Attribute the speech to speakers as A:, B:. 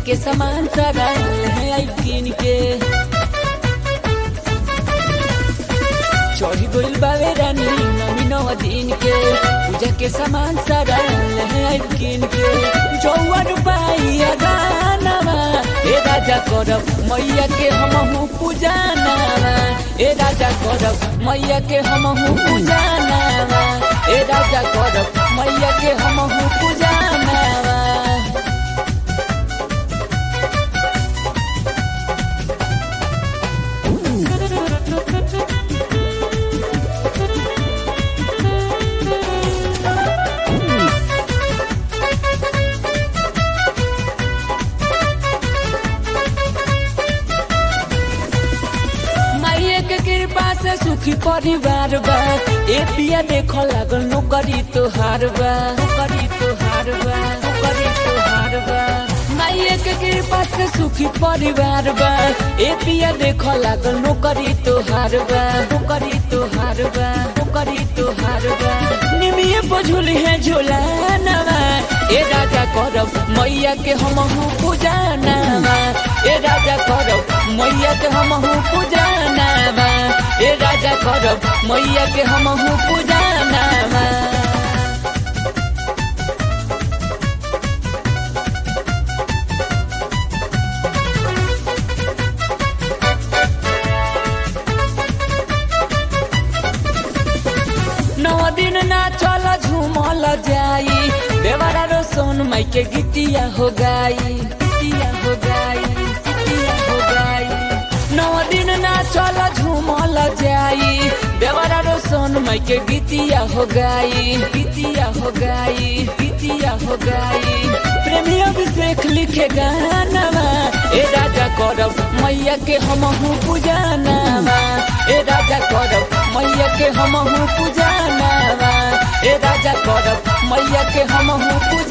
A: के सामान सारा है आई किन के चढ़ी गइल बावे रानी नवी नौ दिन के पूजा के सामान सारा है आई किन के चौवन पाइया गानावा ए राजा करब मैया के हमहू पूजा नावा ए राजा करब मैया के हमहू पूजा नावा ए राजा करब मैया के हमहू पूजा नावा माइये के कृपा से सुखी परिवार बा ए पिया देखो लागल नौकरी तोहार बा नौकरी तोहार बा नौकरी तोहार बा माइये के कृपा से सुखी परिवार बा ए पिया देखो लागल नौकरी तोहार बा नौकरी तोहार बा नौकरी तोहार बा निमिये बझुल है झोला नवा ए राजा करब मैया के हमहू पूजा नामा ए राजा करब मैया के हमहू पूजा नामा ए राजा करब मैया के हमहू पूजा नामा नौ दिन ना चल झूमल जाई देवरा रो सोन माई के गीतिया हो गाई गीतिया हो गाई गीतिया हो गाई नौ दिन ना चल झूमल जाई देवरा रो सोन माई के गीतिया हो गाई गीतिया हो गाई गीतिया हो गाई प्रेमी अभिषेक लिखे गानावा ए राजा करब मैया के हमहू पूजा नामा ए राजा करब मैया के हमहू पूजा नामा ए राजा करब मैया के हमहू पूजा